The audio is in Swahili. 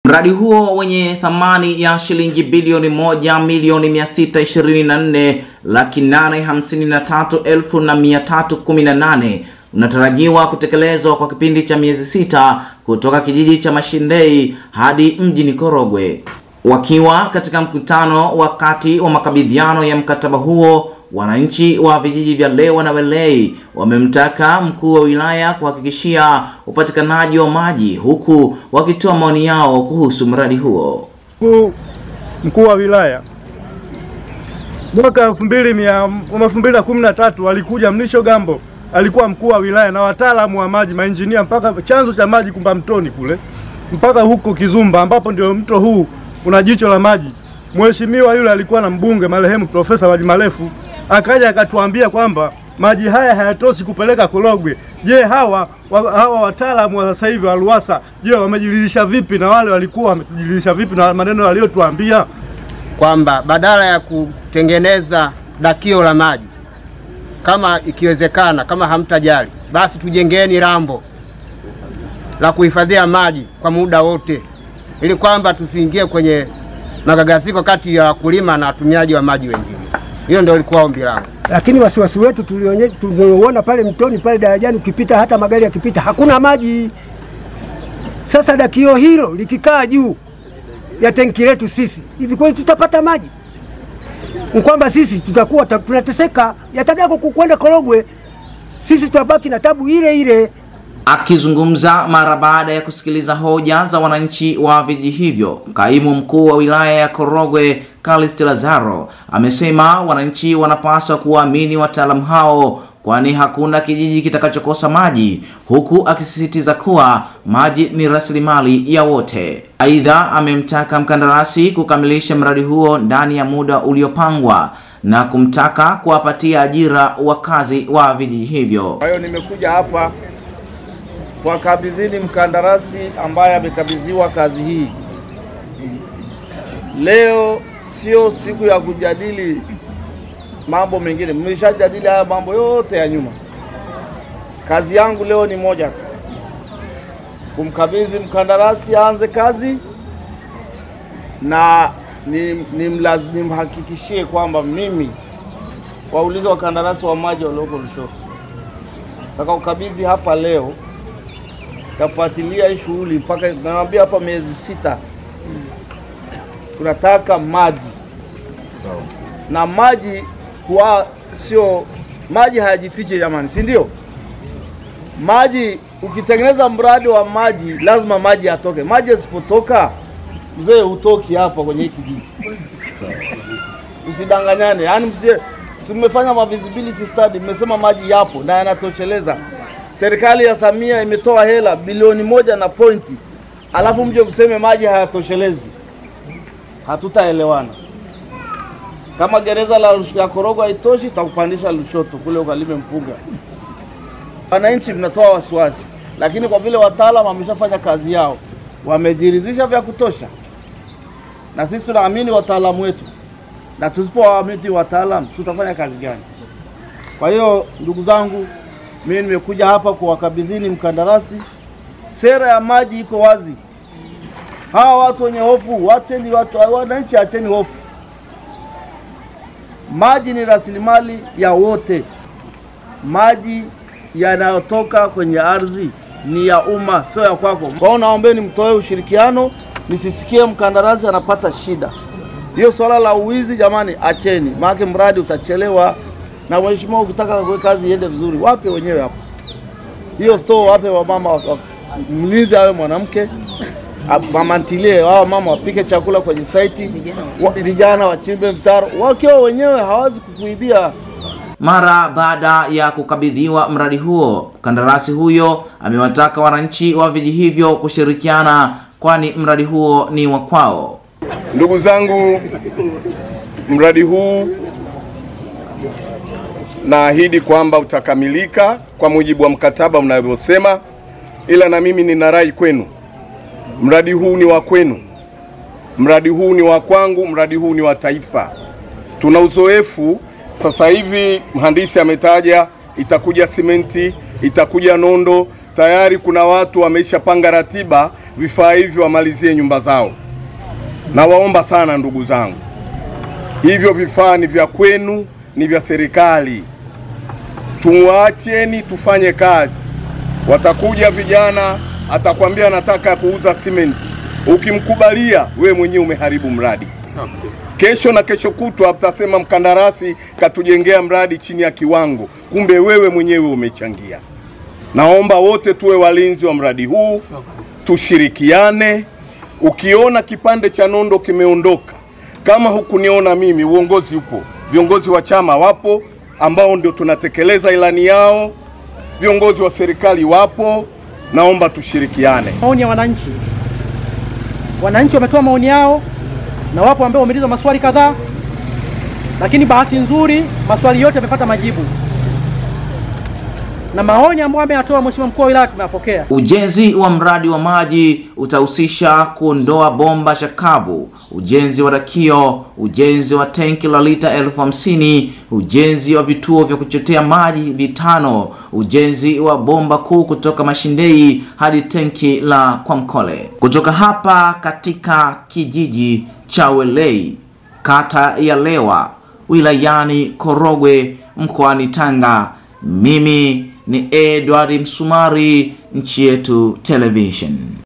Mradi huo wenye thamani ya shilingi bilioni moja milioni mia sita ishirini na nne laki nane hamsini na tatu elfu na mia tatu kumi na nane unatarajiwa kutekelezwa kwa kipindi cha miezi sita kutoka kijiji cha Mashindei hadi mjini Korogwe. Wakiwa katika mkutano wakati wa makabidhiano ya mkataba huo, wananchi wa vijiji vya Lewa na Welei wamemtaka mkuu wa wilaya kuhakikishia upatikanaji wa maji huku wakitoa maoni yao kuhusu mradi huo. Mkuu mkuu wa wilaya mwaka elfu mbili mia elfu mbili na kumi na tatu alikuja Mlisho Gambo, alikuwa mkuu wa wilaya na wataalamu wa maji mainjinia, mpaka chanzo cha maji Kumba Mtoni kule mpaka huko Kizumba, ambapo ndio mto huu una jicho la maji. Mheshimiwa yule alikuwa na mbunge marehemu Profesa Maji Marefu, akaja akatuambia kwamba maji haya hayatoshi kupeleka Korogwe. Je, hawa wa, hawa wataalamu wa sasa hivi wa RUWASA, je, wamejiridhisha vipi na wale walikuwa wamejiridhisha vipi na maneno waliotuambia? kwamba badala ya kutengeneza dakio la maji, kama ikiwezekana, kama hamtajali, basi tujengeni rambo la kuhifadhia maji kwa muda wote, ili kwamba tusiingie kwenye magagaziko kati ya wakulima na watumiaji wa maji wengine. Hiyo ndio ilikuwa ombi langu. lakini wasiwasi wetu tulionye- tuliouona pale mtoni pale darajani, ukipita hata magari yakipita hakuna maji. Sasa dakio hilo likikaa juu ya tenki letu sisi, hivi kweli tutapata maji? Ni kwamba sisi tutakuwa ta- tunateseka, yatadako kukwenda Korogwe, sisi tutabaki na tabu ile ile. Akizungumza mara baada ya kusikiliza hoja za wananchi wa vijiji hivyo, kaimu mkuu wa wilaya ya Korogwe Callist Lazaro amesema wananchi wanapaswa kuwaamini wataalamu hao kwani hakuna kijiji kitakachokosa maji, huku akisisitiza kuwa maji ni rasilimali ya wote. Aidha, amemtaka mkandarasi kukamilisha mradi huo ndani ya muda uliopangwa na kumtaka kuwapatia ajira wakazi wa vijiji hivyo. Kwa hiyo nimekuja hapa kwa kabidhini mkandarasi ambaye amekabidhiwa kazi hii. Leo sio siku ya kujadili mambo mengine, mmeshajadili haya mambo yote ya nyuma. Kazi yangu leo ni moja tu, kumkabidhi mkandarasi aanze kazi na nimlaz- nimhakikishie kwamba mimi waulize wakandarasi wa maji walioko Lushoto utakaokabidhi hapa leo, tafuatilia hii shughuli mpaka naambia hapa miezi sita. Tunataka maji na maji huwa sio maji hayajifichi jamani, si ndio? Maji ukitengeneza mradi wa maji lazima maji yatoke. Maji yasipotoka, mzee, hutoki hapa kwenye hii kijiji. Usidanganyane, yaani msie si mmefanya ma visibility study, mmesema maji yapo na yanatosheleza. Serikali ya Samia imetoa hela bilioni moja na pointi, alafu mje mseme maji hayatoshelezi, hatutaelewana. Kama gereza la Lush- ya Korogwe haitoshi, tutakupandisha Lushoto kule ukalime mpunga. Wananchi mnatoa wasiwasi, lakini kwa vile wataalamu wameshafanya kazi yao, wamejiridhisha vya kutosha, na sisi tunaamini wataalamu wetu na tusipowaamini wataalam tutafanya kazi gani? Kwa hiyo ndugu zangu, mimi nimekuja hapa kuwakabidhini mkandarasi. Sera ya maji iko wazi. Hawa watu wenye hofu, wacheni watu, wananchi, acheni hofu. Maji ni rasilimali ya wote. Maji yanayotoka kwenye ardhi ni ya umma, sio ya kwako. Kwa hiyo naombeni mtoe ushirikiano, nisisikie mkandarasi anapata shida. Hiyo swala la uwizi jamani, acheni, maana mradi utachelewa. Na mheshimiwa, ukitaka kwa kazi iende vizuri, wape wenyewe hapo hiyo store, wape wamama, wa- wa- mlinzi awe mwanamke, a- mama ntilie, wao mama wapike chakula kwenye saiti, wa- vijana wachimbe mtaro, wakiwa wenyewe hawezi kukuibia. Mara baada ya kukabidhiwa mradi huo, mkandarasi huyo amewataka wananchi wa vijiji hivyo kushirikiana, kwani mradi huo ni wa kwao. Ndugu zangu, mradi huu naahidi kwamba utakamilika kwa mujibu wa mkataba unavyosema, ila na mimi nina rai kwenu, mradi huu ni wa kwenu, mradi huu ni wa kwangu, mradi huu ni wa taifa. Tuna uzoefu sasa hivi, mhandisi ametaja itakuja simenti, itakuja nondo. Tayari kuna watu wameshapanga ratiba vifaa hivyo wamalizie nyumba zao. Nawaomba sana ndugu zangu, hivyo vifaa ni vya kwenu, ni vya serikali. Tuwaacheni tufanye kazi. Watakuja vijana, atakwambia anataka kuuza simenti, ukimkubalia we mwenyewe umeharibu mradi. Kesho na kesho kutwa mtasema mkandarasi katujengea mradi chini ya kiwango, kumbe wewe mwenyewe umechangia. Naomba wote tuwe walinzi wa mradi huu, tushirikiane. Ukiona kipande cha nondo kimeondoka, kama hukuniona mimi, uongozi upo, viongozi wa chama wapo ambao ndio tunatekeleza ilani yao, viongozi wa serikali wapo. Naomba tushirikiane. maoni ya wananchi. Wananchi wametoa maoni yao na wapo ambao wameulizwa maswali kadhaa, lakini bahati nzuri maswali yote yamepata majibu na maoni ambayo ameyatoa Mheshimiwa mkuu wa wilaya tumeyapokea. Ujenzi wa mradi wa maji utahusisha kuondoa bomba chakavu, ujenzi wa dakio, ujenzi wa tenki la lita elfu hamsini, ujenzi wa vituo vya kuchotea maji vitano, ujenzi wa bomba kuu kutoka Mashindei hadi tenki la Kwamkole. Kutoka hapa katika kijiji cha Welei, kata ya Lewa, wilayani Korogwe, mkoani Tanga, mimi ni Edward Msumari, Nchi Yetu Television.